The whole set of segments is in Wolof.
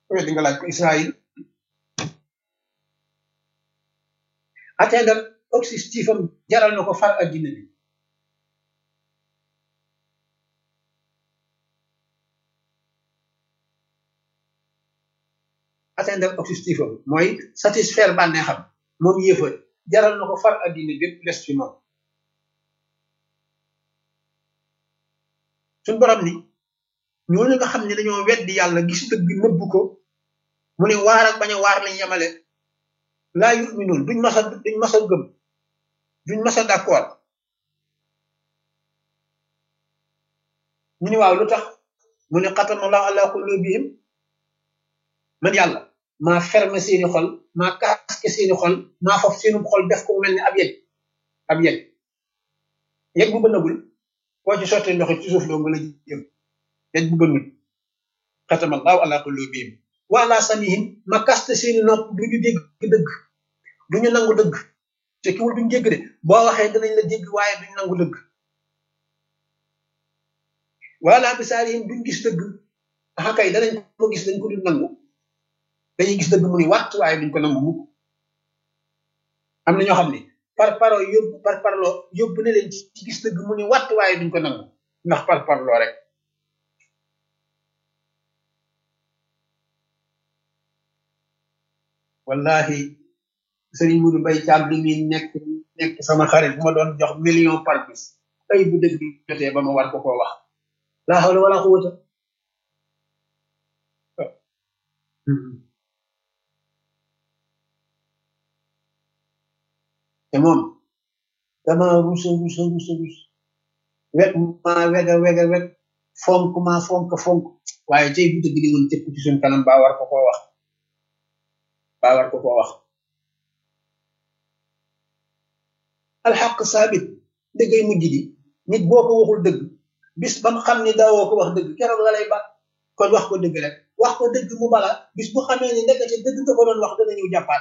weddi nga laaj ko Israël atteindre objectif am jaral na ko far addina bi atteindre objectif am mooy satisfaire bànneexam moom yéefar jaral na ko far addina bépp les fi moom suñ borom ni ñooñu nga xam ne dañoo weddi yàlla gis dëgg nëbb ko mu ne waar ak bañ a waar lañ yemale laa yuminuun duñ masa duñ masa gëm duñ masa d'accord ñu ni waaw lu tax mu ne xatamallahu ala qulubihim man yàlla maa ferme seeni xol maa kaske seeni xol maa foofu seeni xol def ko mel ni ab yegg ab yegg yegg bu bënnagul boo ci sottee ndox ci suuf doo nga la jëm yegg bu bënnul xatamallahu ala qulubihim wa ala samihim ma kaste seeni nopp duñu dégg dëgg duñu nangu dëgg te kiwul duñu dégg de boo waxee danañ la dégg waaye duñu nangu dëgg wala bisaarihim duñ gis dëgg axa kay danañ ko gis dañ ko dul nangu dañuy gis dëgg mu ni wàtt waaye duñ ko nangu mukk am na ñoo xam ne par paro yóbbu par parloo yóbbu na leen ci gis dëgg mu ni wàtt waaye duñ ko nangu ndax par parloo rek wallahi sëriñ Mudu Mbay Caam li muy nekk nekk sama xarit bu ma doon jox million par bis ay bu dëgg jotee ba ma war ko koo wax laa hawla wala quwwata te moom dama rusa rusa rusa rus wet maa wega wega wet fonk maa fonk fonk waaye tey bu dëgg di woon cëpp ci suñ kanam baa war ko koo wax baa war ko koo wax alxaq saabit dëggay mujj di nit boo ko waxul dëgg bis ba mu xam ni daawoo ko wax dëgg keroog la lay ba kon wax ko dëgg rek wax ko dëgg mu bala bis bu xamee ni ndekete dëgg nga ko doon wax dana ñëw jàppaat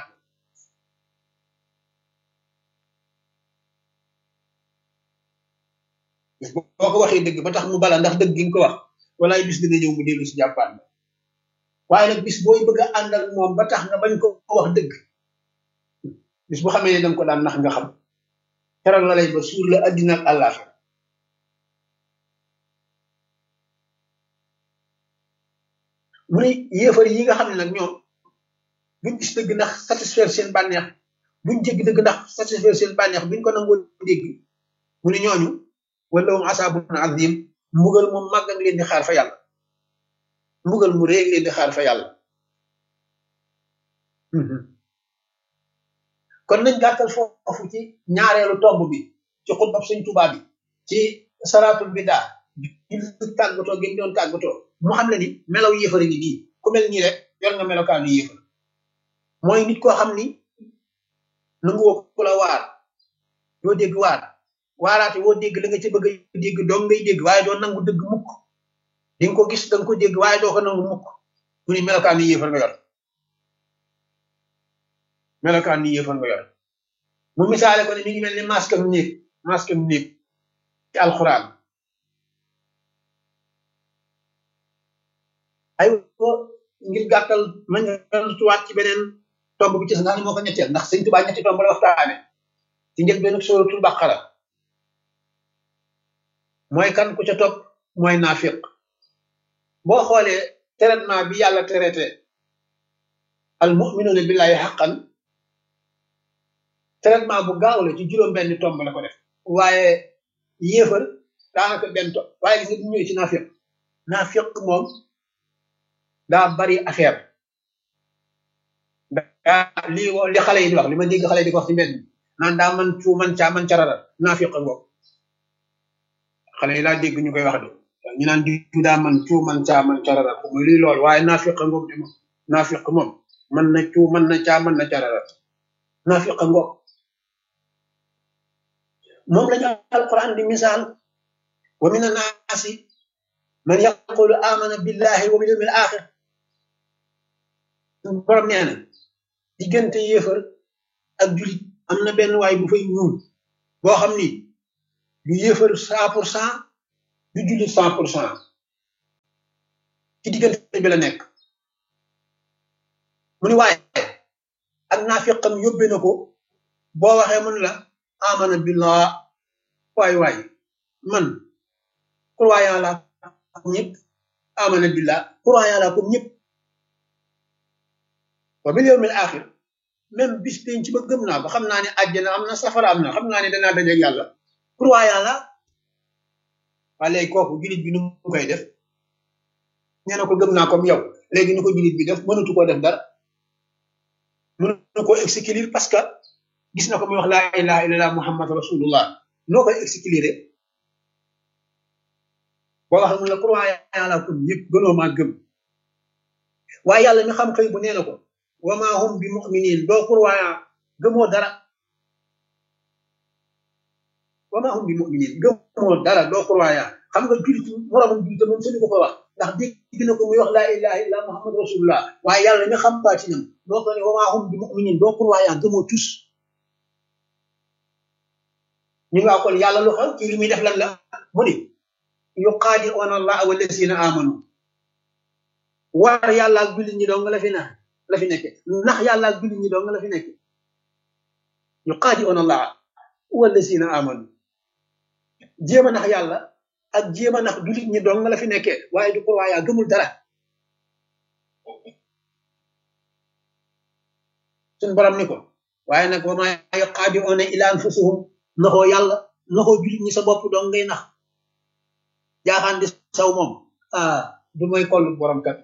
bis boo ko waxee dëgg ba tax mu bala ndax dëgg gi nga ko wax walaay bis dina ñëw mu dellu si jàppaat la waaye nag bis booy bëgg a ànd ak moom ba tax nga bañ ko wax dëgg bis bu xamee ne danga ko daan nax nga xam keroog la lay ba suur la addina ak àllaaxira mu ne yéefar yi nga xam ne nag ñoom buñ gis dëgg ndax satisfaire seen bànneex buñ jégg dëgg ndax satisfaire seen bànneex buñ ko nangoo dégg mu ne ñooñu wala um asaabun azim mbugal moom màgg nga leen di xaar fa yàlla mbugal mu réeg leen di xaar fa yàlla kon nañ gàttal foofu ci ñaareelu tomb bi ci xutbab sëñ Tuubaa bi ci salaatul bidaa julli tàggatoo gi mu doon tàggatoo mu xam ne ni melaw yéefar ngi nii ku mel nii rek yor nga melokaanu yéefar mooy nit koo xam ni nangu woo ku la waar doo dégg waar waaraate woo dégg la nga ci bëgg a dégg doo ngay dégg waaye doo nangu dëgg mukk di nga ko gis da nga ko dégg waaye doo ko nangu mukk mu ni melokaanu yéefar nga yor melokaanu yéefar nga yor mu misaale ko ne mi ngi mel ni masque am néeg masque am néeg ci alxuraan ay ko ngir gàttal ma tuwaat ci beneen tomb bi ci sa nga ne moo ko ñetteel ndax sëñ Tuubaa ñetti tomb la waxtaane ci njël benn suratul baqara mooy kan ku ca topp mooy naafiq boo xoolee traitement bi yàlla traité al mu'minuna billahi haqqan traitement bu gaaw la ci juróom benn tomb la ko def waaye yéefar daanaka benn tomb waaye gis nga bu ñëwee ci naafiq naafiq moom daa bari affaire daa lii li xale yi di wax li ma dégg xale yi di ko wax ci mbedd mi naan daa man cuu man caa man carara naafiq ngoog xale yi laa dégg ñu koy wax de ñu naan di daa man cuu man caa man carara ko muy luy lool waaye naafiq ngoog de moom naafiq moom man na cuu man na caa man na carara naafiq ngoog moom lañu alquran di misaal wa min annaasi man yaqulu amana billahi wa bil yawmil axir borom nee na diggante yéefar ak julit am na benn waay bu fay ñuul boo xam ni du yéefar cent pour cent du julit cent pour cent ci diggante bi la nekk mu ni waaye ak naafiqam yóbbe na ko boo waxee mun la amana billah waay waay man croyant la comme ñëpp amana billah croyant la comme ñëpp wa bil yawmil axir même bis pénc ci ba gëm naa ko xam naa ne àjjana am na safara am na xam naa ne danaa dajeeg yàlla croyant la waa léegi kooku julit bi nu mu koy def nee na ko gëm naa comme yow léegi nu ko julit bi def mënatu koo def dara mënatu koo exécuter parce que gis na ko muy wax laa ilaha illallah muhammad rasulullah noo koy exécuter boo wax mun la croyant la comme ñëpp gënoo maa gëm waaye yàlla mi xam xëy bu nee na ko wa ma hum bi muminin doo croyant gëmoo dara wa ma hum bi muminin gëmoo dara doo croyant xam nga julit moromam julit moom suñu ko ko wax ndax dégg na ko muy wax laa ilaha illa muhammad rasulullah waaye yàlla mi xam baatinam doo ko ne wa ma hum bi muminin doo croyant gëmoo tus ñu nga kon yàlla lu xew ci li muy def lan la mu ni yuqaadi'una allah wallazina amanu war yàlla ak jullit ñi dong la fi na la fi nekke ndax yàlla ak jullit ñi dong la fi nekke yuqaadi'una allah wallazina amanu jéem a nax yàlla ak jéem a nax jullit ñi dong la fi nekke waaye du ko waayaa gëmul dara suñ borom ni ko waaye nag wa ma yuqaadi'una ila anfusihum naxoo yàlla naxoo jullit ñi sa bopp dong ngay nax jaaxaan di saw moom ah du mooy kollu borom kat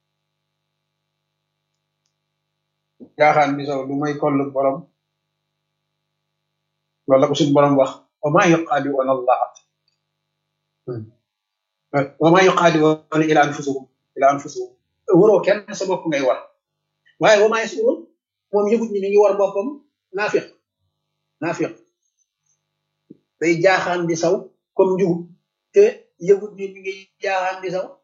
jaaxaan di saw du mooy kollu borom loolu la ko suñu borom wax wa maa yuqaadi'uuna allah wa maa yuqaadi'uuna ila anfusihim ila anfusihim waroo kenn sa bopp ngay war waaye wa maa yasuruun moom yëgut ñi mi ngi war boppam naafiq naafiq day jaaxaan di saw comme njugub te yëgut ni mi ngi jaaxaan di saw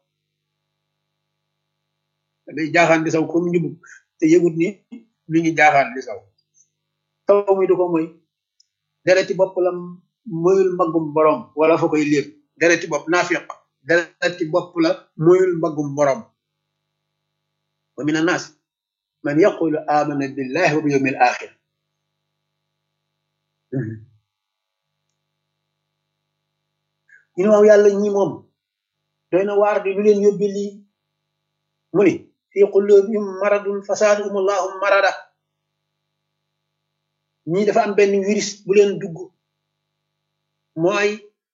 day jaaxaan di saw comme njugub te yëgut ni mi ngi jaaxaan di saw taw muy du ko moy dereti bopp la moyul mbaggum borom wala fa koy léeb dereti bopp naafiq dereti bopp la moyul mbaggum borom wa min annaas man yaqulu amana billahi wa bil yawmil axir ñu ne waaw yàlla ñi moom doy na waar di lu leen yóbbi lii mu ni fi qulubihim maradun fasaadahum allahu marada ñii dafa am benn virus bu leen dugg mooy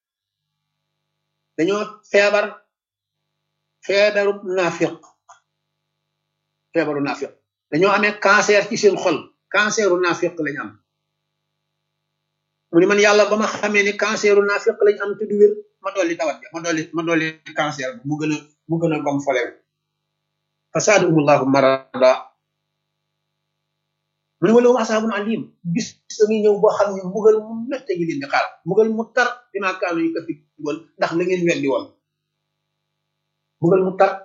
dañoo feebar feebaru naafiq feebaru naafiq dañoo amee cancer ci seen xol canceru naafiq lañ am mu ni man yàlla ba ma xamee ni canceru naafiq lañ am te du wér ma dolli tawat ja ma dolli ma dolli cancer mu gën a mu gën a gom folew fasaadahum allahu marada mu ne ma loolu asaabun alim bis da ngi ñëw boo xam ne mbugal mu mette gi leen di xaar mbugal mu tar dinaa kaanu yu kati woon ndax la ngeen weddi woon mbugal mu tar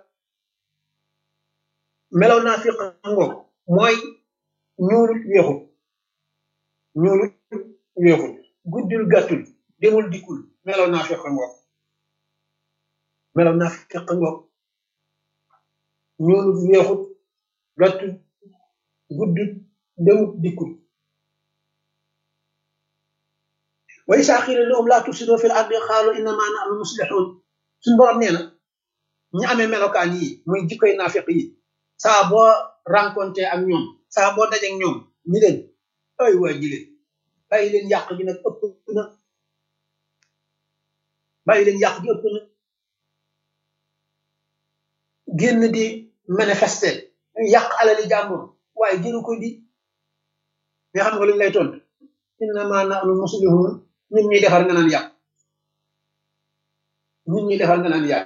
melaw naa fi ngoog mooy ñuulut weexut ñuulut weexut guddul gàttul demul dikkul melaw naa fi ngoog melaw naa fi ngoog ñuulut weexut gàttul guddul demut dikkul wa isaa qiila lahum laa tufsidoo fil ardi qaalu innamaa nahnu muslixuun suñu borom nee na ñi amee melokaan yi muy jikkoy naafiq yi saa boo rencontré ak ñoom saa boo dajeek ñoom ñi leen ay waa ji leen bàyyi leen yàq gi nag ëpp na bàyyi leen yàq gi ëpp na génn di manifester yàq alali jàmbur waaye jëru ko di mais xam nga lu ñu lay tontu innama nahnu muslihun ñun ñuy defar nga naan yàq ñun ñuy defar nga naan yàq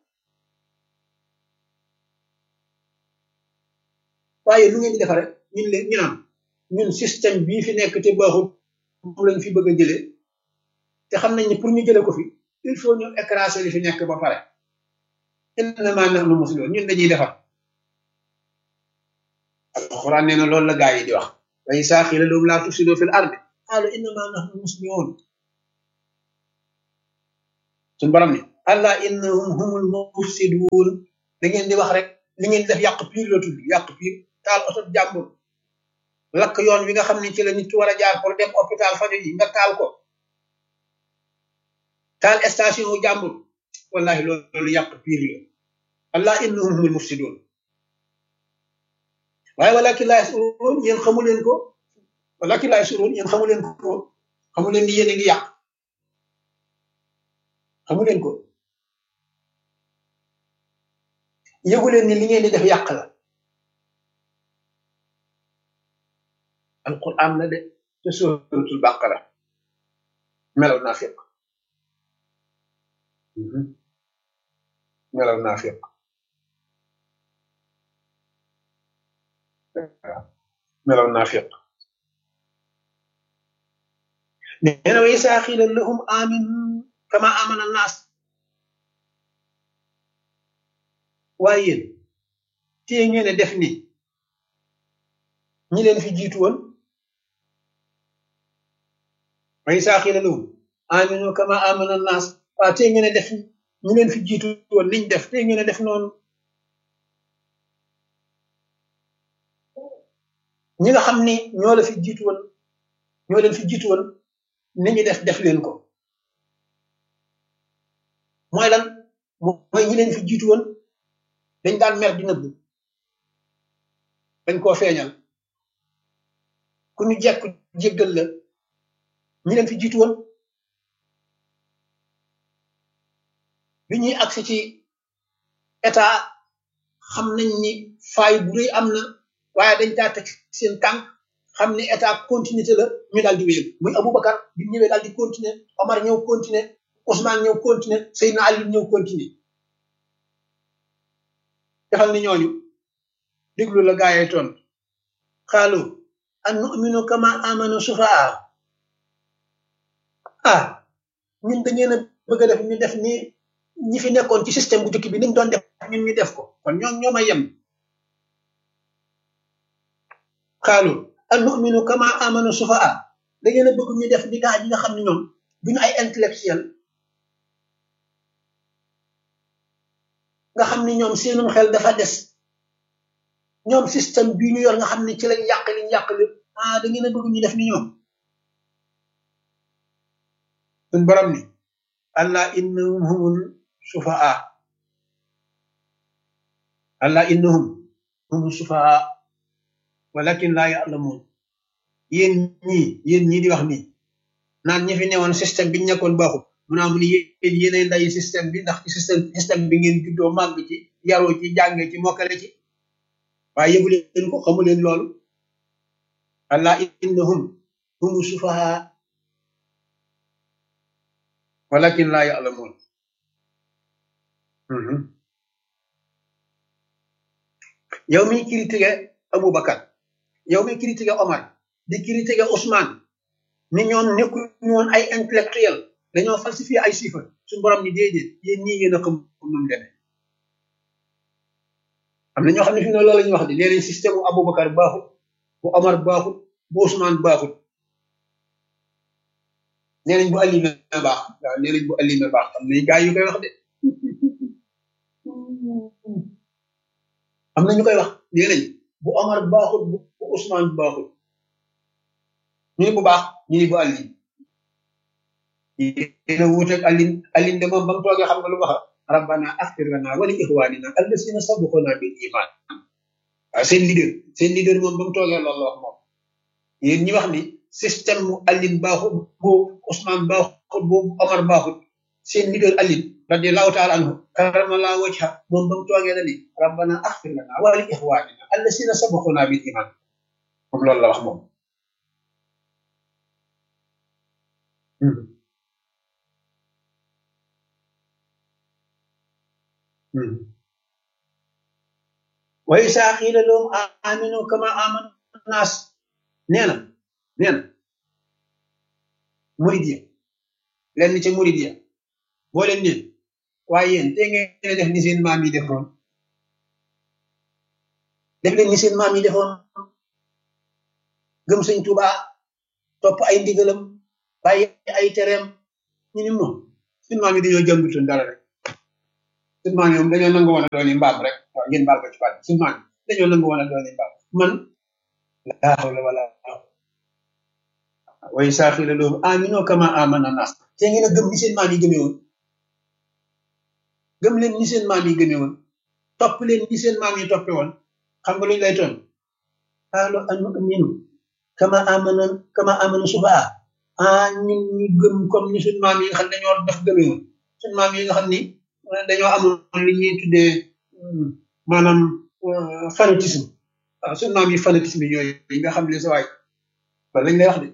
waaye lu ngeen di defare ñun leen ñu naan ñun système bii fi nekk te baaxul moom lañ fi bëgg a jëlee te xam nañ ne pour ñu jëlee ko fi il faut ñu écraser li fi nekk ba pare innama nahnu muslihun ñun dañuy defar alquran nee na loolu la gaa yi di wax wa izaa qiila lahum laa tufsiduu fil ardi qaalu innamaa nahnu muslihun suñu borom ne allah innahum humul mufsiduun da ngeen di wax rek li ngeen def yàq piir la tudd yàq piir taal oto jàmbur lakk yoon wi nga xam ne ci la nit ki war a jaar pour dem hôpital fajo yi nga taal ko taal station wu jàmbur wallahi loolu loolu yàq piir la allah innahum humul mufsidun waaye walakin laa yasuruun yéen xamu leen ko walakin laa yasuruun yéen xamu leen ko xamu leen ni yéen a ngi yàq xamu leen ko yëgu leen ni li ngeen di def yàq la alquran la de te suratul baqara melaw naafiq melaw naafiq melaw naafiq nee na wa isaa xiila lahum aminu kama amana naas waaye yéen téye ngeen a def ni ñi leen fi jiitu woon wa isaa xiila lahum aminu kama amana naas waa téye ngeen a def ñi leen fi jiitu woon niñ def téye ngeen a def noonu ñi nga xam ni ñoo la fi jiitu woon ñoo leen fi jiitu woon ni ñu def def leen ko mooy lan mooy ñi leen fi jiitu woon dañ daan mer di nëbbu dañ koo feeñal ku ñu jekk jéggal la ñi leen fi jiitu woon bi ñuy agsi ci état xam nañ ni faay bu rëy am na waaye dañ daa teg seen tànk xam ne état continuité la ñu daal di wéyal muy Aboubacar bi ñëwee daal di continuer Omar ñëw continuer Ousmane ñëw continuer Seydina Ali ñëw continuer defal ni ñooñu déglu la gaayee toon xaalu an nu'minu kama amanu sufaa ah ñun da ngeen a bëgg a def ñu def ni ñi fi nekkoon ci système bu jëkk bi niñ doon def ñun ñu def ko kon ñoom ñoo ma yem xaalu an nu'minu kama amanu sufaa da ngeen a bëgg ñu def ni gaa yi nga xam ne ñoom duñu ay intellectuel nga xam ni ñoom seenum xel dafa des ñoom système bii ñu yor nga xam ne ci lañ yàq liñ yàq lépp ah da ngeen a bëgg ñu def ni ñoom suñ borom ni allah innahum humul sufaa allah innahum humul sufaa walakin laa ya'lamun yéen ñii yéen ñii di wax nii naan ñi fi newoon système bi ñu nekkoon baaxul mu naa mu ni yéen yéenay ndayi système bi ndax ci système système bi ngeen juddoo màgg ci yaroo ci jàngee ci mokkale ci waaye yëgu leen ko xamu leen loolu allah innahum humu sufaha walakin laa ya'lamun yow mi critiqué Aboubacar yow mi critiqué Omar di critiqué Ousmane ni ñoom nekkuñu woon ay intellectuel dañoo falsifié ay chiffres suñu borom ni déedéet yéen ñii ngeen a xam nu mu demee am na ñoo xam ne fi ne loolu la ñuy wax di nee nañ système bu Aboubacar baaxut bu Omar baaxut bu Ousmane baaxut nee nañ bu Alioune baax waaw nee nañ bu Alioune baax am na gaa yu koy wax de am na ñu koy wax nee nañ bu Omar baaxut bu Ousmane baaxut ñu ni bu baax ñu ni bu Alioune dina wuuteeg Alioune Alioune de moom ba mu toogee xam nga lu wax rabbana axfir lana wa li ixwanina allasina sabaquna bil iman waaw seen leader seen leader moom ba mu toogee loolu la wax moom yéen ñi wax ni système mu Alioune baaxut bu Ousmane baaxut bu Omar baaxut seen leader Alioune radiallahu taala anhu karamallahu wajha moom ba mu toogee la ni rabbana axfir lana wa li ixwanina allasina sabaquna bil iman moom loolu la wax moom wa isaa qiila lahum aaminu kama aamana naas nee na nee na murid ya lenn ca murid ya boo leen neen waaye yéen te ngeen def ni seen maam yi defoon def leen ni seen maam yi defoon gëm sëñ Tuubaa topp ay ndigalam bàyyi ay tereem ñu ni moom seen maam yi dañoo jàmbutoon dara rek seen maam yi moom dañoo nangu woon a doon mbaam rek waaw ngeen baal ko ci baat seen maam yi dañoo nangu woon a doon mbaam man laa hawla wala way saaxila lahum aminu kama amana nas te ngeen a gëm ni seen maam yi gëmee woon gëm leen ni seen maam yi gëmee woon topp leen ni seen maam yi toppe woon xam nga lu ñu lay toon xaalo anu aminu kama amana kama amana subaa ah ñun ñu gëm comme ni suñ maam yi nga xam ne dañoo def gëmee woon suñ maam yi nga xam ni dañoo amoon li ñuy tuddee maanaam fanatisme waaw suñ maam yi fanatisme yooyu yi nga xam ne sa waay loolu lañ lay wax de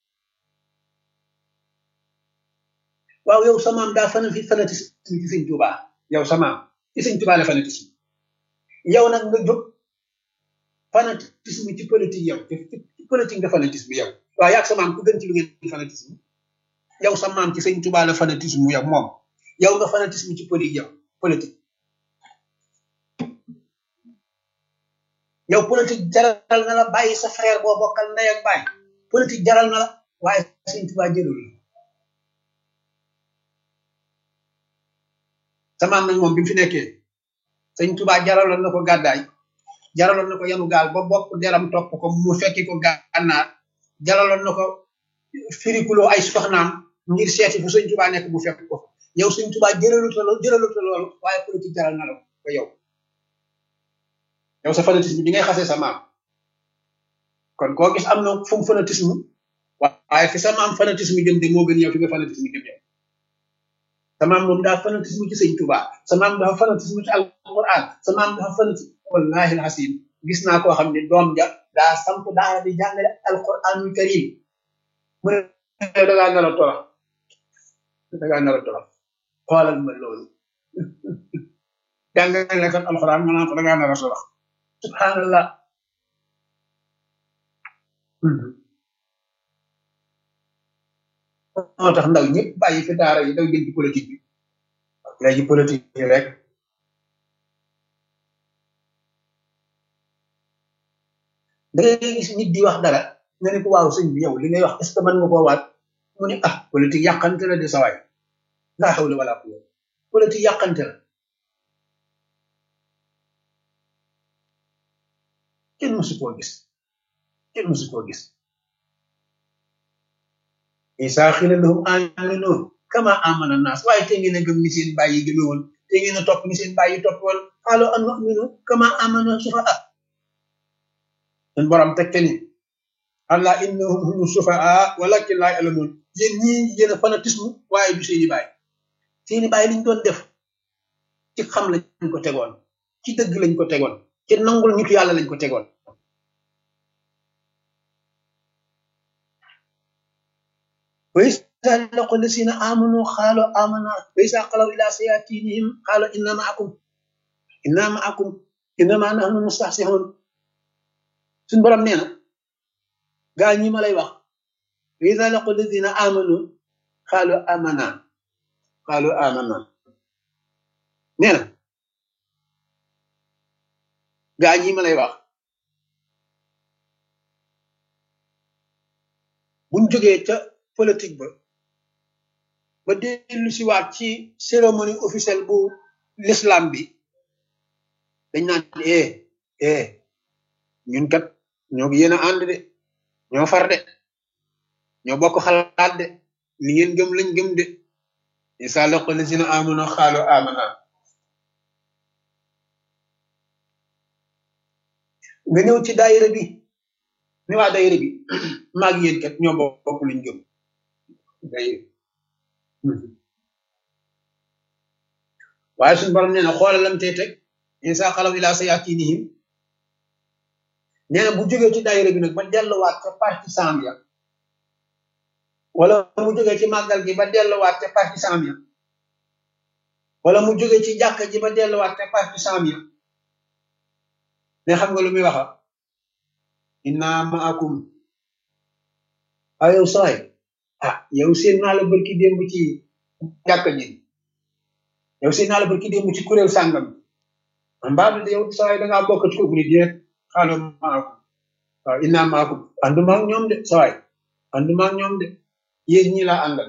waaw yow sa maam daa fana fi fanatisme ci sëñ Tuubaa yow sa maam ci sëñ Tuubaa la fanatisme yow nag nga jóg fanatisme ci politique yow ci politique nga fanatisme yow waaw yaag sa maam ku gën ci lu ngeen fanatisme yow sa maam ci sëñ Tuubaa la fanatisme yow moom yow nga fanatisme ci politique yow politique yow politique jaral na la bàyyi sa frère boo bokkal ndey ak bàyyi politique jaral na la waaye sëñ Tuubaa jëlul la sa maam nag moom bi mu fi nekkee sëñ Tuubaa jaraloon na ko gàddaay jaraloon na ko yanu gaal ba bopp deram topp ko mu fekki ko gànnaar jaraloon na ko firikuloo ay soxnaam ngir seeti fu sëñ Tuubaa nekk bu fekk ko yow sëñ Tuubaa jëraluta loolu jëraluta loolu waaye politique jaral na la ko yow yow sa fanatisme bi ngay xasee sa maam kon koo gis am na fu mu fanatisme waaye fi sa maam fanatisme jëm de moo gën yow fi nga fanatisme jëm yow sa maam moom daa fanatisme ci sëñ Tuubaa sa maam dafa fanatisme ci alquran sa maam dafa fanatisme wallahi alhasim gis naa koo xam ne doom ja daa samp daara di jàngale alquranul karim mu ne da ngaa nar a torox da ngaa nar a torox xoolal ma loolu jàngale kat alquran ma naan ko da ngaa nar a torox subhanallah moo tax ndaw ñëpp bàyyi fi daara yi daw jël ci politique bi léegi politique yi rek da ngay gis nit di wax dara nga ne ko waaw sëñ bi yow li ngay wax est ce que mën nga koo waat mu ne ah politique yàqante la de sawaay laa xawla wala quwwata politique yàqante la kenn mësu koo gis kenn mësu koo gis isa xila lahum aminu kama amana nas waaye te ngeen a gëm ni seen bàyyi yi gëme woon te ngeen a topp ni seen bàyyi topp woon xaalo an nu'minu kama amana sufaa sun borom tegte ni allah innahum humu sufaa walakin laa ya'lamun yéen ñii yéen a fanatisme waaye du seeni bàyyi seeni bàyyi liñ doon def ci xam lañ ko tegoon ci dëgg lañ ko tegoon ci nangul nitu yàlla lañ ko tegoon وإذا لقوا الذين آمنوا قالوا آمنا وإذا خلوا إلى شياطينهم قالوا إنا معكم إنا معكم إنما نحن مستهزئون suñ borom nee na gaa ñi ma lay wax وإذا لقوا الذين آمنوا قالوا آمنا قالوا آمنا nee na gaa ñi ma lay wax buñ jógee ca politique ba ba dellu si waat ci cérémonie officielle bu l'islam bi dañ naan eh eh ñun kat ñoo ngi yéen a ànd de ñoo far de ñoo bokk xalaat de li ngeen gëm lañ gëm de isa laqu lazina amanu xaalu amana nga ñëw ci daayira bi ni waa daayira bi maag yéen kat ñoo bokk luñ gëm daayira waaye suñu borom nee na xoolal lam tey teg insa xalaw ila sayatinihim nee na bu jógee ci daayira bi nag ba delluwaat ca partisan ya wala mu jógee ci màggal gi ba delluwaat ca partisan ya wala mu jógee ci jàkk ji ba delluwaat ca partisan ya ne xam nga lu muy waxa inna maakum ayow saay ah yow seen naa la barki démb ci jàkk ji yow seen naa la barki démb ci kuréel sàngam mbaa de yow saay da ngaa bokk ci ko bu ni déet xaaloo maakum waaw inna maakum ànduma ak ñoom de saay ànduma ak ñoom de yéen ñi laa àndal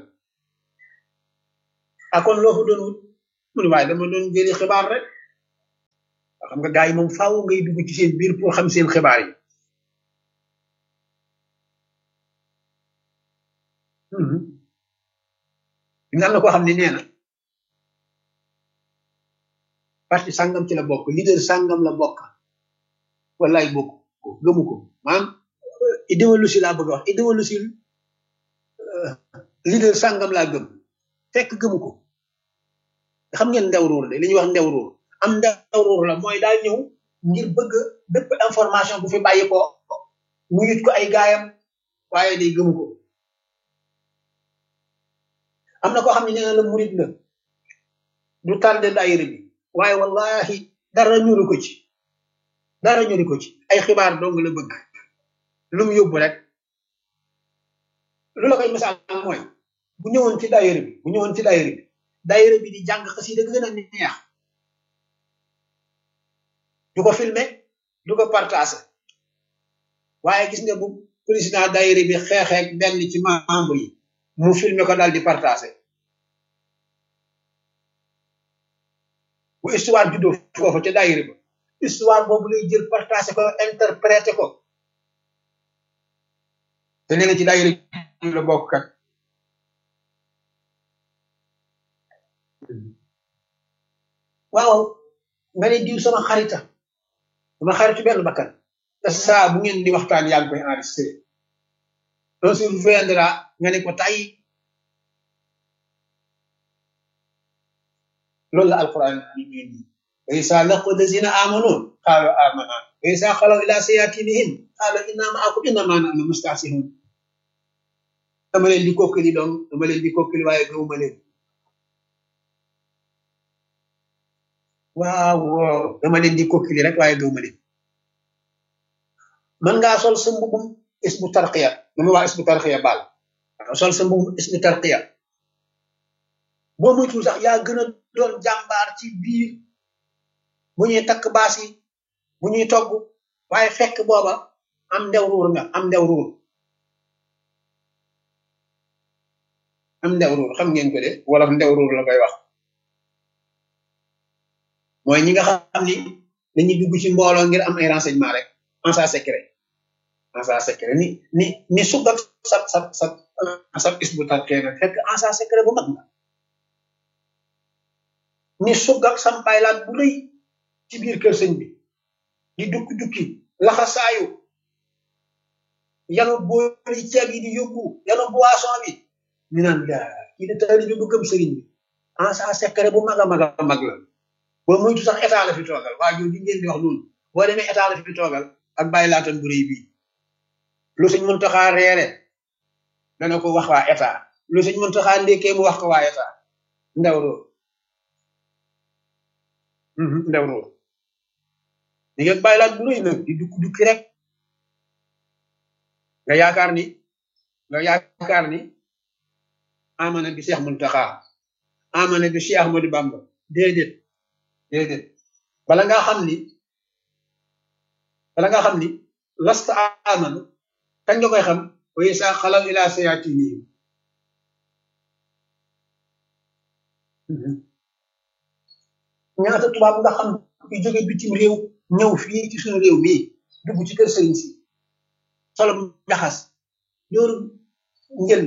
akon loo fa doon wut mu ne waaye dama doon jëli xibaar rek xam nga gars yi moom faaw ngay dugg ci seen biir pour xam seen xibaar yi am na koo xam ne nee na parti sàngam ci la bokk leader sàngam la bokk wallaay bokk ko gëmu ko maanaam idéologie laa bëgg a wax idéologie leader sàngam laa gëm fekk gëmu ko xam ngeen ndew ruur de li ñuy wax ndew ruur am ndew ruur la mooy daal ñëw ngir bëgg bépp information bu fi bàyyi ko mu yit ko ay gaayam waaye day gëmu ko am na koo xam ne nee na la murid la du tardé daayira bi waaye wallahi dara ñuru ko ci dara ñuru ko ci ay xibaar dong la bëgg lu mu yóbbu rek lu la koy misaal mooy bu ñëwoon ci daayira bi bu ñëwoon ci daayira bi daayira bi di jàng xasida gën a neex du ko filmer du ko partager waaye gis nga bu président daayira bi xeexeek benn ci membre yi mu filmer ko daal di partager bu histoire juddoo foofu ca daayira ba histoire boobu lay jël partager ko interpréter ko te nee na ci daayira la bokk kat waaw nga ne diw sama xarita sama xaritu benn bakkan te saa bu ngeen di waxtaan yaa ngi koy enregistré un jour viendra nga ne ko tay loolu la alquran ni ñuy nii wa isa laqu lazina amanu qaalu amana wa isa xalaw ila sayatinihim qaalu inna maakum innama nahnu mustahsihun dama leen di kokkali doom dama leen di kokkali waaye gëwuma leen waaw dama leen di kokkili rek waaye gëwuma leen mën ngaa sol sa mbubum isbu tarqiya dama wax isbu tarqiya baal sol sa mbubum isbu tarqiya boo moytul sax yaa gën a doon jàmbaar ci biir bu ñuy takk baas yi bu ñuy togg waaye fekk booba am ndew ruur nga am ndew ruur am ndew ruur xam ngeen ko de wala ndew ruur la koy wax mooy ñi nga xam ni dañuy dugg ci mbooloo ngir am ay renseignement rek en sa secret en sa secret ni ni ni sugat sa sa sa sa is bu tarkee nga fekk en sa secret bu mag nga ni sugak sampay laat bu rëy ci biir kër sëñ bi di dukki dukki laxasaayu yanu boori ceeb yi di yóbbu yanu boisson bi ñu naan daa kii de taali bi bu gëm sëriñ bi en sa secret bu mag a mag a mag la boo moytu sax état la fi toogal waa jooju ngeen di wax noonu boo demee état la fi toogal ak bàyyi laatan bu rëy bii lu suñ mën taxaa reere dana ko wax waa état lu suñ mën taxaa ndékkee mu wax ko waa état ndaw roo ndaw roo ni ngeen bàyyi laat bu rëy nag di dukki dukki rek nga yaakaar ni nga yaakaar ni amana bi Cheikh Muntaxa amana bi Cheikh Ahmadou Bamba déedéet déedéet bala ngaa xam ni bala ngaa xam ni lasta amanu kañ nga koy xam wa isa xalaw ila sayatinihim ñaata tubaab nga xam yu jóge bitim réew ñëw fii ci suñu réew mii dugg ci kër sëriñ si solom njaxas yooru njël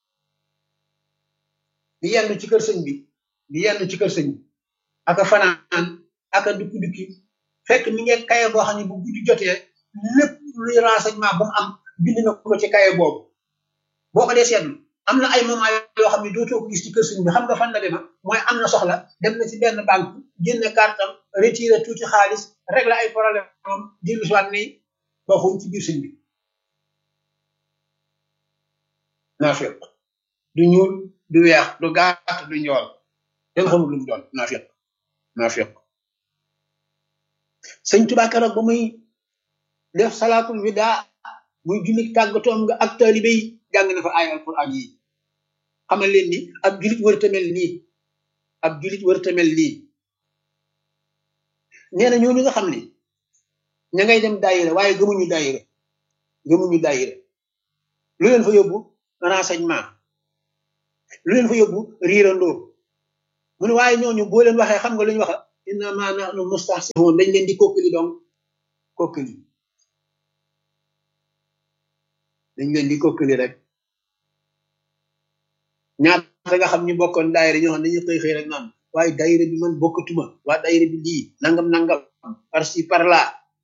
di yenn ci kër sëñ bi di yenn ci kër sëñ bi aka fanaan aka dukki dukki fekk mi ngi kaye boo xam ne bu guddi jotee lépp luy renseignement bu mu am bind na ko ci kaye boobu boo ko dee seetlu am na ay moment yoo xam ne dootoo ko gis ci kër sëñ bi xam nga fan la dema mooy am na soxla dem na ci benn banque génne kartam retiré tuuti xaalis régler ay problème am dellu si waat ni waxuñ ci biir sëñ bi naafiq du ñuul du weex du gàtt du njool kenn xamul lu mu doon naafiq naafiq sëñ Tuubaa keroog ba muy def salaatul wida muy jullit tàggatoom nga ak taalibe yi jàng na fa ay alquran yi xamal leen ni ab jullit wërta mel nii ab jullit wërta mel nii nee na ñooñu nga xam ne ña ngay dem daayira waaye gëmuñu daayira gëmuñu daayira lu leen fa yóbbu renseignement lu leen fa yóbbu riirandoo mu ne waaye ñooñu boo leen waxee xam nga lu ñu waxa innama nahnu mustahsihun dañ leen di kokkali donc kokkali dañ leen di kokkali rek ñaata nga xam ñu bokkoon daayira ñoo xam ne dañuy xëy xëy rek naan waaye daayira bi man bokkatuma waa daayira bi lii nangam nangam par ci par là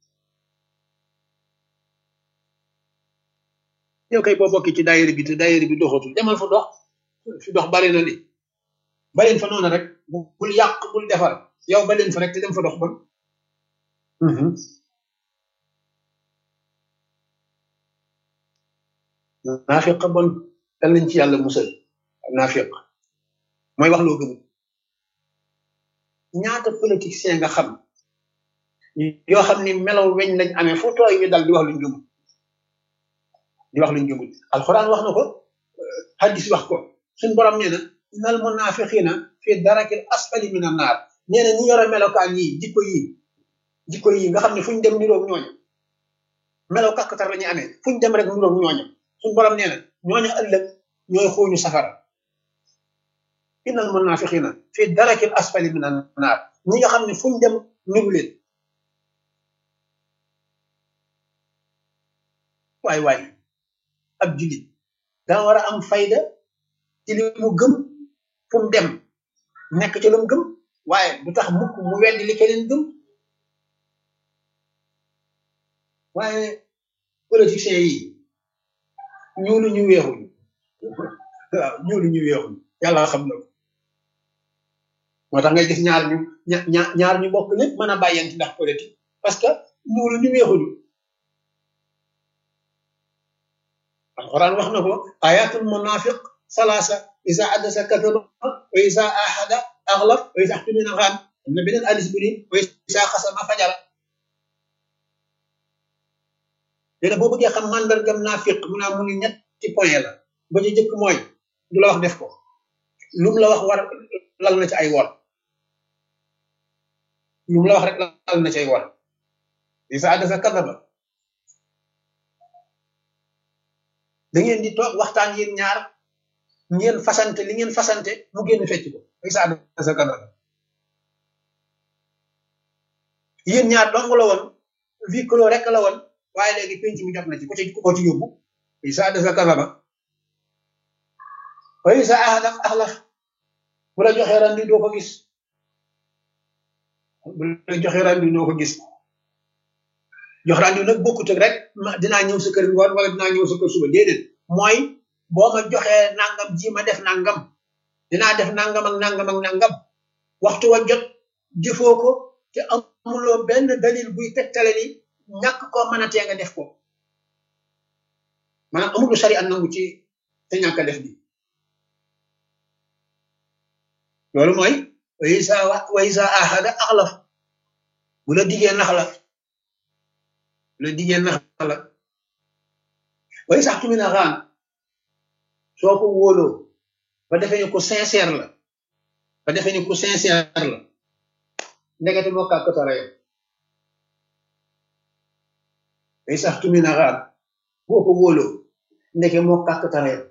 yow kay boo bokki ci daayira bi te daayira bi doxatul demal fa dox fi dox bari na li baleen fa noonu rek bul yàq bul defar yow baleen fa rek te dem fa dox bon naafiq bon dal nañ ci yàlla musal naafiq mooy wax loo gëmul ñaata politicien nga xam yoo xam ni melaw weñ lañ amee fu tooy ñu dal di wax luñ gëmul di wax luñ gëmul alxuraan wax na ko hadis wax ko suñ borom nee na innal munafiqina fi darakil asfali min an naar nee na ñi yore melokaan yi jikko yi jikko yi nga xam ne fuñ dem niroog ñooñu melaw kàkkatar la ñuy amee fuñ dem rek niroog ñooñu suñ borom nee na ñooñu ëllëg ñooy xooñu safara innal munafiqina fi darakil asfali min an naar ñi nga xam ne fuñ dem niru leen waay waay ab julit daa war a am fayda ci li mu gëm fu mu dem nekk ci lu mu gëm waaye du tax mukk mu weddi li keneen gëm waaye politiciens yi ñuulu ñu weexuñu waaw ñuulu ñu weexuñu yàlla xam na ko moo tax ngay gis ñaar ñu ñaar ñaar ñu bokk lépp mën a bàyyante ndax politique parce que ñuulu ñu weexuñu alquran wax na ko ayatul munafiq salasa isa addasa kadaba wa isa ahada axlaf wa isa xtumina xaan am na beneen hadis bi ni wa isa xasama fajara léegi boo bëggee xam mandargam naafiq mu naa mu ni ñetti point la ba ci jëkk mooy du la wax def ko lum la wax war lal na ci ay wor lum la wax rek lal na ci ay wor isa addasa kadaba da ngeen di toog waxtaan yéen ñaar ngeen fasante li ngeen fasante mu génn fecc ko isa addasa kadaba yéen ñaar dong la woon vie clos rek la woon waaye léegi penc mi jot na ci ku ci ko ci yóbbu isa addasa kadaba wa isa ahada axlaf bu la joxee randi doo ko gis bu la joxee randi doo ko gis jox randi nag bokkut ak rek ma dinaa ñëw sa kër ngoon wala dinaa ñëw sa kër suba déedéet mooy boo ma joxee nangam ji ma def nangam dinaa def nangam ak nangam ak nangam waxtu wa jot jëfoo ko te amuloo benn dalil buy tegtale ni ñàkk koo mën a tee nga def ko maanaam amul lu sari an nangu ci te ñàkk a def bi loolu mooy wa isa wa isa ahada axlaf bu la diggee nax la bu la diggee nax la wa isa tumina xaan soo ko wóoloo ba defee ni ku sincère la ba defee ni ku sincère la ndekete moo kàkkatara yow wa isa tumina xaan boo ko wóoloo ndeke moo kàkkatara yow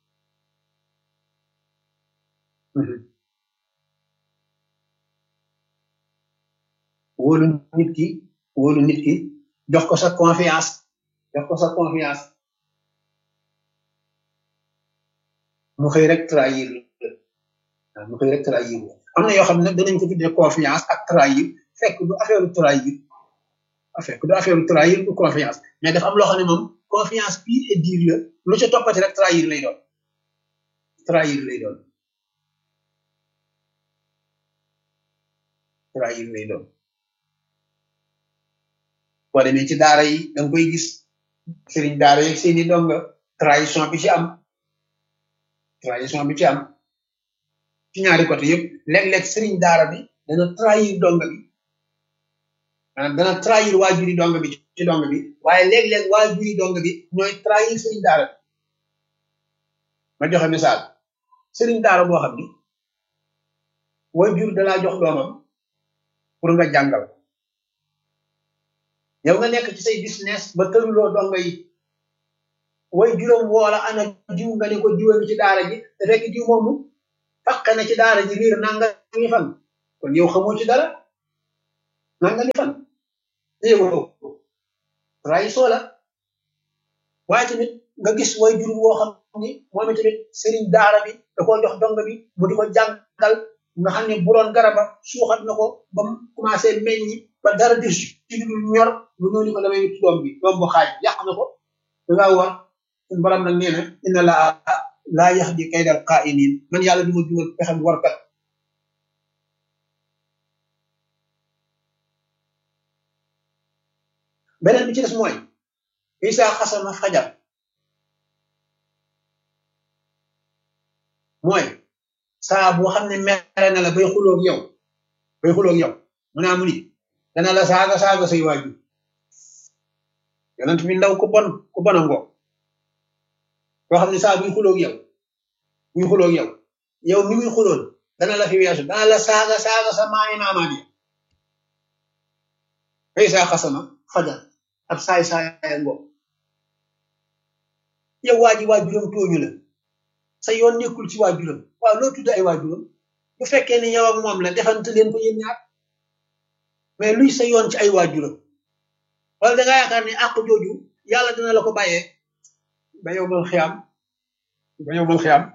wóolu nit ki wóolu nit ki jox ko sa confiance jox ko sa confiance mu xëy rek trahir la mu xëy rek trahir la am na yoo xam ne danañ ko tuddee confiance ak trahir fekk du affaire trahir fekk du affaire trahir du confiance mais dafa am loo xam ne moom confiance pure et dure la lu ca toppati rek trahir lay doon trahir lay doon trahir lay doon boo demee ci daara yi da nga koy gis sëriñ daara yi seeni donga trahison bi ci am trahison bi ci am ci ñaari côté yëpp léeg-léeg sëriñ daara bi dana trahir donga bi maanaam dana trahir waajuri donga bi ci donga bi waaye léeg-léeg waajuri donga bi ñooy trahir sëriñ daara bi ma joxe misaal sëriñ daara boo xam ni waajur dalaa jox doomam pour nga jàngal yow nga nekk ci say business ba tëruloo donga yi way juróom woola ana diw nga ne ko diwa ci daara ji te fekk diw moomu faqe na ci daara ji riir nanga mi fan kon yow xamoo ci dara nanga mi fan yow trahison la waaye tamit nga gis way jur woo xam ni moom tamit sëriñ daara bi da koo jox donga bi mu di ko jàngal nga xam ne bu doon garaba suuxat na ko ba mu commencé meññi ba dara di ci lu ñor bu ñëw ni ko damay ci doom bi doom bu xaaj yàq na ko da ngaa war suñu borom nag nee na inna laa laa yahdi kaydal qaa'iniin man yàlla du ma jugal pexem warkat beneen bi ci des mooy isa xasama fajar mooy saa boo xam ne mere na la bay xuloog yow bay xuloog yow mu naa mu ni dana la saaga saaga say waajur yonent bi ndaw ku bon ku bon a ngoo boo xam ne saa buy xuloog yow buy xuloog yow yow mi muy xuloon dana la fi weesu dana la saaga saaga sa maami maamaat yi fa isa xasama fajar ab saay saaya ngoo yow waa ji waajuram tooñu la sa yoon nekkul ci waajuram waaw loo tudd ay waajuram bu fekkee ne yow ak moom la defante leen ko yéen ñaar mais luy sa yoon ci ay waajuram wala da nga yaakaar ne àq jooju yàlla dina la ko bàyyee ba yow mal xiyam ba yow mal xiyam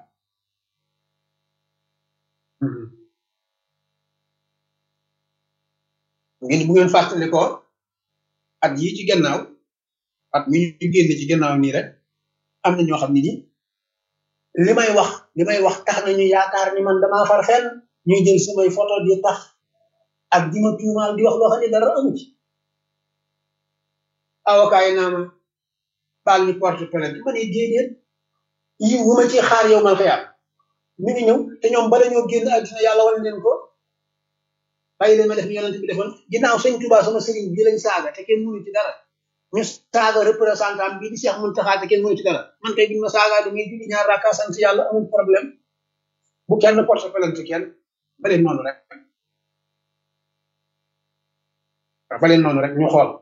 ngeen bu ngeen fàttali ko at yii ci gannaaw at mi ñu génn ci gannaaw nii rek am na ñoo xam ne ni li may wax li may wax tax nañu yaakaar ni man damaa far fenn ñuy jël samay photo di tax ak di ma tuumaal di wax loo xam ne dara amu ci avocat yi naa ma baal ñu porte plainte ma ne déedéet yi wu ma ci xaar yow mal xiyaam mi ngi ñëw te ñoom bala ñoo génn àddina yàlla wan leen ko bàyyi leen ma def ni yonent bi defoon ginnaaw sëñ Tuubaa sama sëriñ bii lañ saaga te kenn mënu ci dara ñu saaga représentant bii di Cheikh Mountakha te kenn mënu ci dara man kay biñ ma saagaa damay julli ñaar rakka sant yàlla amul problème bu kenn porte plainte kenn ba leen noonu rek waaw ba leen noonu rek ñu xool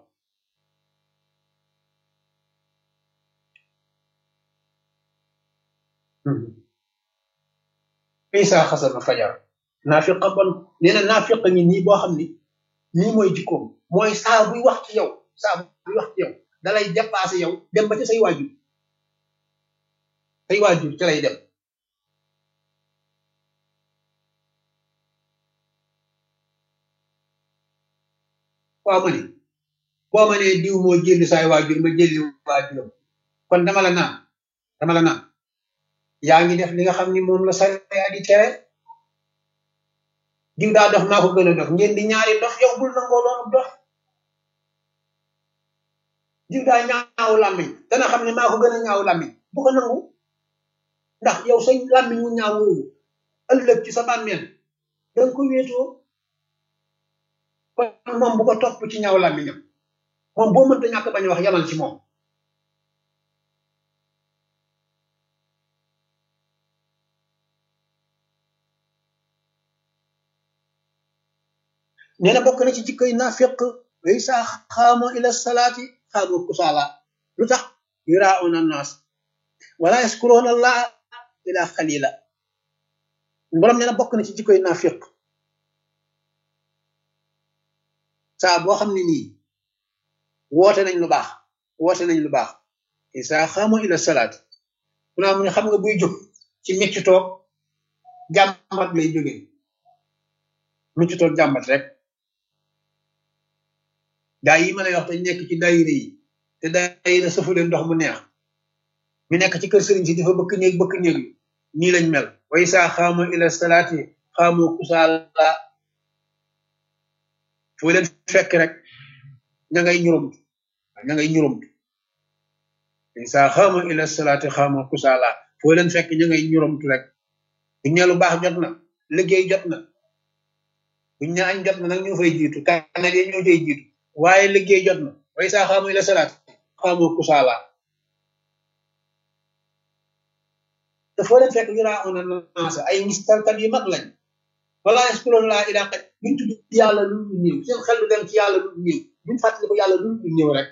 isa xasama fajar naafiqa bon nee na naafiqa ngi nii boo xam ni nii mooy jikkoom mooy saa buy wax ci yow saa buy wax ci yow dalay dépassé yow dem ba ci say waajur say waajur ci lay dem waaw ma ni boo ma nee diw moo jëlli saay waajur ma jëlli waajuram kon dama la naan dama la naan yaa ngi def li nga xam ni moom la sariya di tere diw daa dox maa ko gën a dox ngeen di ñaari dox yow bul nangoo doon dox diw daa ñaaw làmmiñ dana xam ne maa ko gën a ñaaw làmmiñ bu ko nangu ndax yow sa làmmiñ mu ñaaw woowu ëllëg ci sa bàmmeel danga ko wéetoo kon moom bu ko topp ci ñaaw làmmiñam moom boo mënta ñàkk bañ wax yamal ci moom nee na bokk na ci jikkoy naafiq way saa xaamo ila salaati xaamo kusaala lu tax yurauna annaas wala yaskuruuna allah ila xalila borom nee na bokk na ci jikkoy naafiq saa boo xam ne nii woote nañ lu baax woote nañ lu baax isa xaamo ila salaati mu naa mu ne xam nga buy jóg ci mecc toog jàmbat lay jógee mecc toog jàmbat rek gaa yi ma lay wax te nekk ci daayira yi te daayira sëfu leen ndox mu neex ñu nekk ci kër sëriñ si dafa bëkk néeg bëkk néeg yi nii lañ mel way saa xaamu ila salaati xaamu kusaala foo leen fekk rek ña ngay ñurumtu ña ngay ñurumtu way saa xaamu ila salaati xaamu kusaala foo leen fekk ña ngay ñurumtu rek buñ ne lu baax jot na liggéey jot na buñ ne añ jot na nag ñoo fay jiitu kanal yi ñoo fay jiitu waaye liggéey jot na way saa xaamu ila salaat xaamu kusaala te foo leen fekk yuraa ona naasa ay ngistalkat yu mag lañ wala yaskuroon laa ilaa xaj buñ tudd yàlla lu ñu ñëw seen xel du dem ci yàlla lu ñu ñëw buñ fàttali ko yàlla lu ñu ñëw rek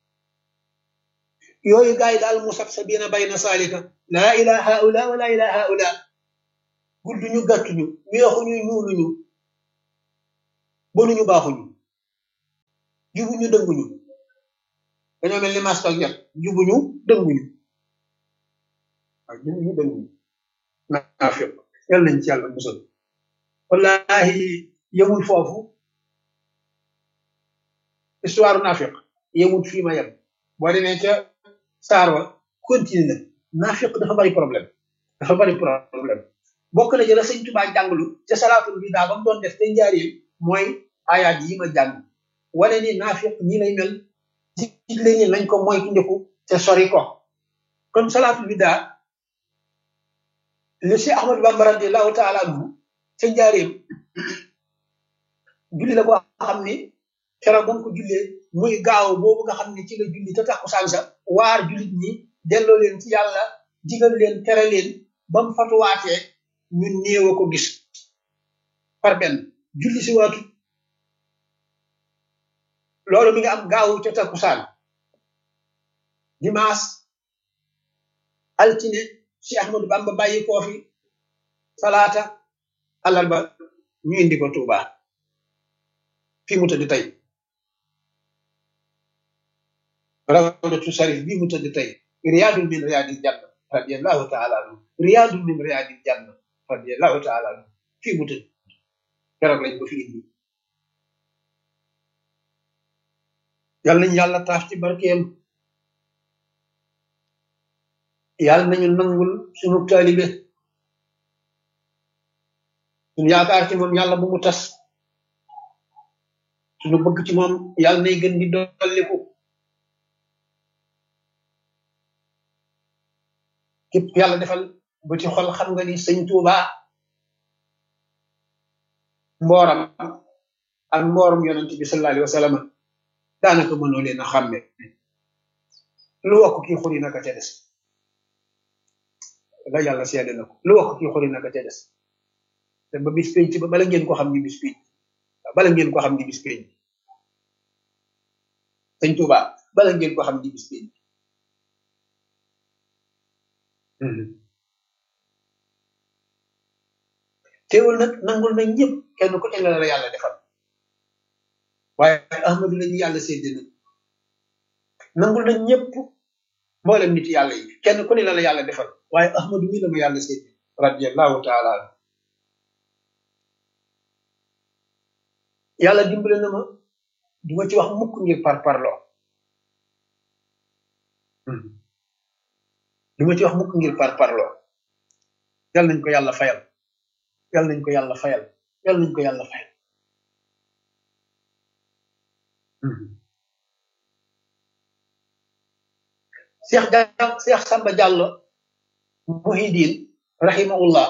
yooyu gars yi daal mu sab sa biina bayna saalika laa ilaa haula wala ilaa haula gudduñu gàttuñu weexuñu ñuuluñu bonuñu baaxuñu jubuñu dënguñu dañoo mel ni masque ak jot jubuñu dënguñu waaw jubuñu dënguñu naafiq yàlla nañ ci yàlla musal wallahi yemul foofu histoire naafiq yemul fii ma yem boo demee ca saar wa continue na naafiq dafa bari problème dafa bari problème bokk na ci la sëñ Tuubaa jànglu ca salaatul bi daa ba mu doon def te njaareel mooy ayaat yi ma jàng wane ni naafiq ñi lay mel digle ñi nañ ko moytu njëkku te sori ko kon salaatul bi daa le Cheikh Ahmadou Bamba radiyallahu taala anhu ca njaareem julli la ko xam ni keroog ba mu ko jullee muy gaaw boobu nga xam ne ci la julli te takkusaan sa waar jullit ñi delloo leen ci yàlla digal leen tere leen ba mu fatuwaatee ñu néew a ko gis par benn julli si waatu loolu mi nga am gaaw ca takkusaan dimanche altine si Ahmadou Bamba bàyyi koo fi salaata àllarba ñu indi ko Touba fii mu tëdd tey rawdatu sarif bii mu tëdd tey riyaadun min riyaadil janna radiyallahu taala anhu riyaadun min riyaadil janna radiyallahu taala anhu fii mu tëdd keroog lañ ko fi indi yàlla nañu yàlla taaf ci barkeem yàlla nañu nangul sunu taalibe sunu yaakaar ci moom yàlla bu mu tas sunu bëgg ci moom yàlla nay gën di dolliku képp yàlla defal ba ci xol xam nga ni sëñ Tuuba mbooram ak mbooram yonent bi sallallahu alayhi wa sallam daanaka mënoo leen a xàmme lu wax ko kii xuri naka ca des la yàlla seede na ko lu wax ko kii xuri naka ca des te ba bis pénc ba bala ngeen ko xam ni bis pénc bala ngeen ko xam ni bis pénc sëñ Tuuba bala ngeen ko xam ni bis pénc teewul nag nangul nañ ñëpp kenn ku ne la la yàlla defal waaye ahmadu lañu yàlla sédd na nangul nañ ñëpp mboolem nit yàlla yi kenn ku ne la la yàlla defal waaye ahmadu mi la ma yàlla sédd radiallahu taala anhu yàlla dimbale na ma du ma ci wax mukk ngir par parloo du ma ci wax mukk ngir par parloo yàlla nañ ko yàlla fayal yàlla nañ ko yàlla fayal yàlla nañ ko yàlla fayal Cheikh Diallo Cheikh Samba Diallo Muhidin rahimahullah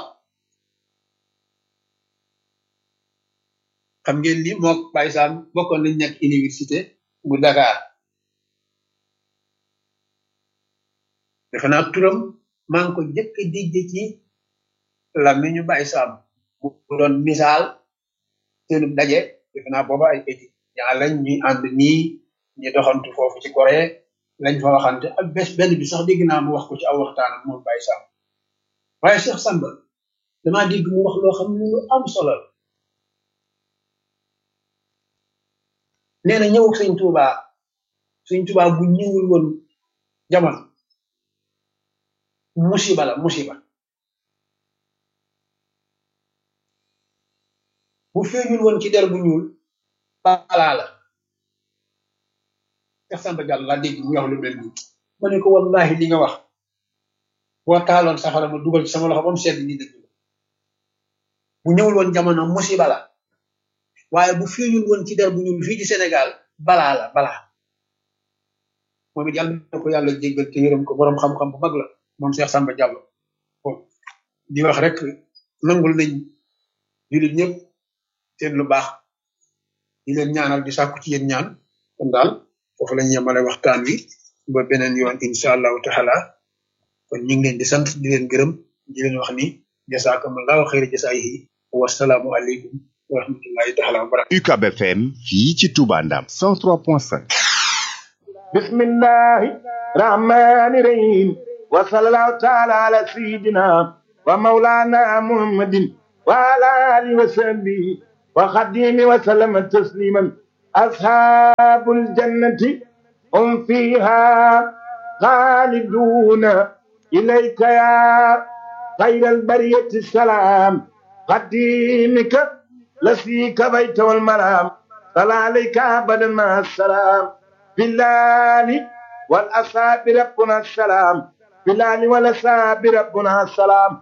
xam ngeen ni mook Baye Sam bokkoon nañ nekk université bu Dakar defe naa turam maa ngi ko jëkk a dégg ci làmmiñu Baye Sam bu doon misaal seenu daje defe naa booba ay études ñaa lañ ñuy ànd nii ñu doxantu foofu ci Corée lañ fa waxante ak bés benn bi sax dégg naa mu wax ko ci aw waxtaan ak moom Baye Sam waaye Cheikh Samba damaa dégg mu wax loo xam ne lu am solo la nee na ñëw sëñ Touba sëñ Touba bu ñëwul woon jamono musiba la musiba bu feeñul woon ci der bu ñuul balaa la Cheikh Samba Diallo laa dégg mu wax lu mel nii ma ne ko wallahi li nga wax boo taaloon safara ma dugal ci sama loxo ba mu sedd ni dëgg la bu ñëwul woon jamono musiba la waaye bu feeñul woon ci der bu ñuul fii ci Sénégal balaa la balaa moom it yàlla na ko yàlla jéggal te yërëm ko boroom xam-xam bu mag la moom Cheikh Samba Diallo bon di wax rek nangul nañ jullit ñëpp seen lu baax di leen ñaanal di sàkku ci yéen ñaan kon daal foofu lañ yemale waxtaan wi ba beneen yoon incha allahu taala kon ñu ngi leen di sant di leen gërëm di leen wax ni jasaakumullahu xayra jasaayihi wasalaamu aleykum wa rahmatullahi taala wa barakatuh UCAB FM fii ci Touba Ndam 103.5 bismillahi rahmani rahim wa sallallahu taala ala sayidina wa maulana muhammadin wa ala alihi wa sahbihi wa khadimi wa sallama tasliman ashabul jannati hum fiha khaliduna ilayka ya خير البرية السلام قديمك لسيك بيت والمرام صلى عليك أبدا مع السلام بالله والأصحاب ربنا السلام بالله والأصحاب ربنا السلام